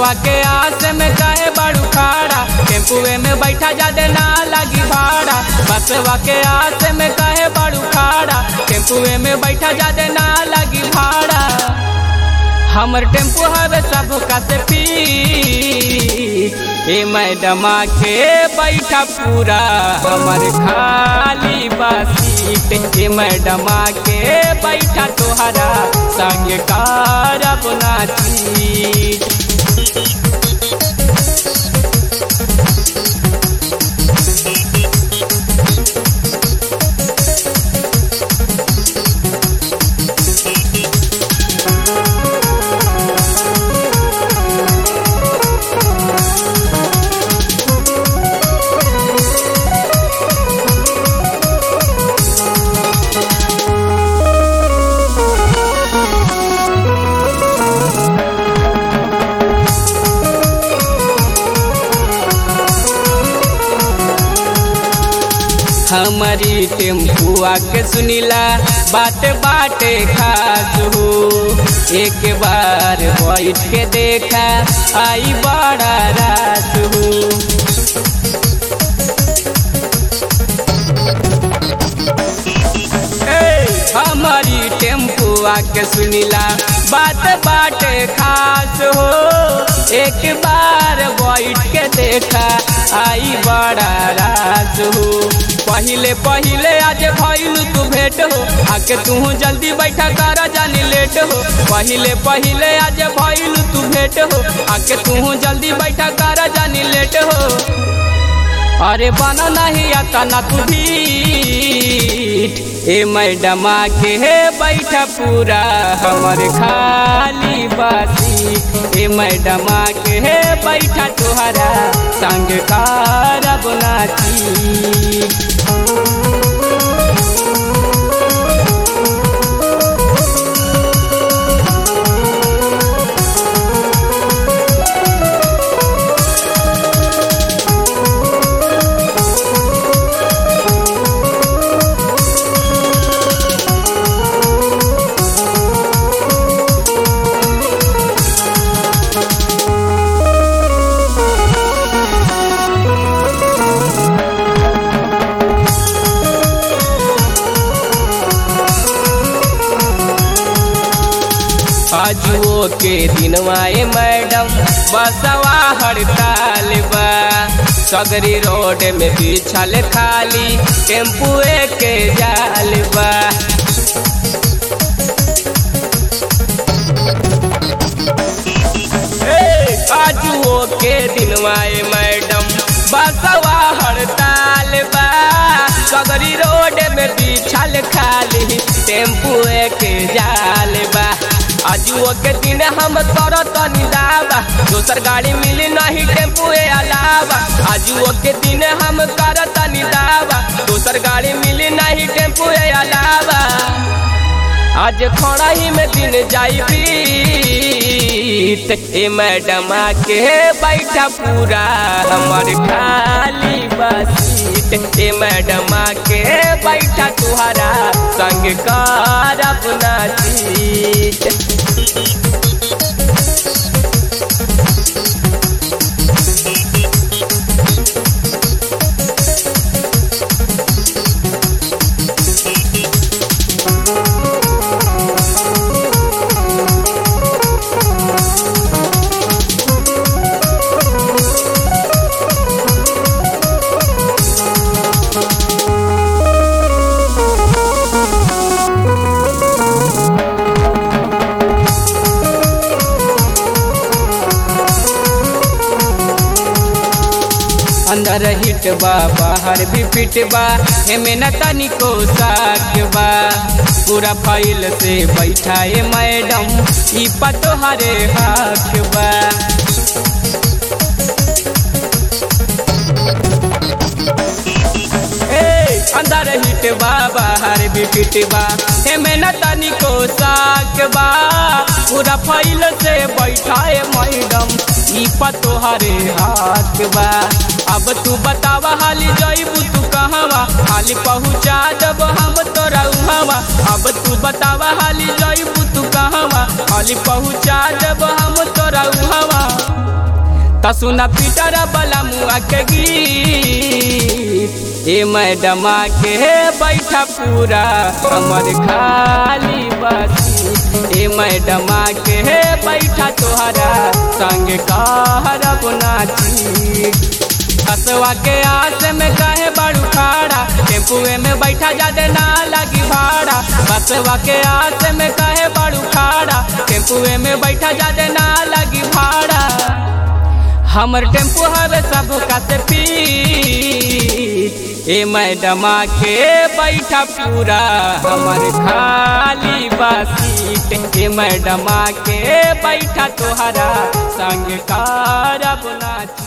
बसवा के आस में कहे बड़ू खाड़ा टेम्पुए में बैठा जादे ना लगी भाड़ा बसवा के आस में कहे बड़ू खाड़ा टेम्पुए में बैठा जादे ना लगी भाड़ा हमर टेम्पू हवे सब कसे पी ए मैडमा के बैठा पूरा हमर खाली बासीट ए मैडमा के बैठा तोहरा संग कारब नाची हमारी टेम्पुआ के सुनीला बाटे बाटे खास हो एक बार बैठ के देखा आई बड़ा रात हो हमारी टेम्पुआ के सुनीला बात बाटे खास हो एक बार बैठ के देखा आई बड़ा रात हो पहिले पहिले आज भइल तू भेट हो आके तू जल्दी बैठा कर जानी लेट हो पहिले पहिले आज भइल तू भेट हो आके तू जल्दी बैठा कर जानी लेट हो अरे बना नहीं आता ना तू भीट ए मैडमा के है बैठा पूरा हमर खाली बासी ए मैडमा के है बैठा तुहरा संग कारब नाची आजुओ के दिनवाए मैडम बसवा हड़ताल बा सगरी रोड में बिछल खाली टेम्पुए के जाल बा आजुओ के दिनवाए मैडम बसवा हड़ताल बा सगरी रोड में बिछल खाली टेम्पुए के जाल बा आजुओ के दिन हम तोर तनी दावा दोसर गाड़ी मिली नहीं टेम्पुए अलावा आजुओ के दिन हम कर तनी दावा दोसर गाड़ी मिली नहीं टेम्पुए अलावा आज खड़ा ही में दिन जाई बीत ए मैडमा के बैठा पूरा हमर खाली बसीट ए मैडमा के बैठा तुहरा संग करब नाचीत अंदर हिट बा बाहर भी फिट बा हेमे न तनिको साक बा पूरा फाइल से बैठाए मैडम ई पतो हरे हाथ बा अंदर हिट बा बाहर भी फिट बा हेमे न तनिको साक बा पूरा फाइल से बैठाए मैडम ई पतो हरे हाथ बा अब तू बतावा हाली जईबू तू कहवा हाली पहुँचा जब हम तोरा उहवा अब तू बतावा हाली जईबू तू कहवा हाली पहुँचा जब हम तोरा उहवा त सुना पीटर बला मुआ के गीत ए मैडमा के बैठा पूरा हमर खाली बसी ए मैडमा के बैठा तोहरा संग कहरब नाची हसवा के आस में कहे बड़ू खाड़ा टेम्पुए में बैठा जादे ना लगी भाड़ा बसवा के आस में कहे बड़ू खाड़ा टेम्पुए में बैठा जादे ना लगी भाड़ा हमर टेम्पू हवे सब का से पीट ए मैडमा के बैठा पूरा हमर खाली बसीट ए मैडमा के बैठा तोहरा संग कारब नाची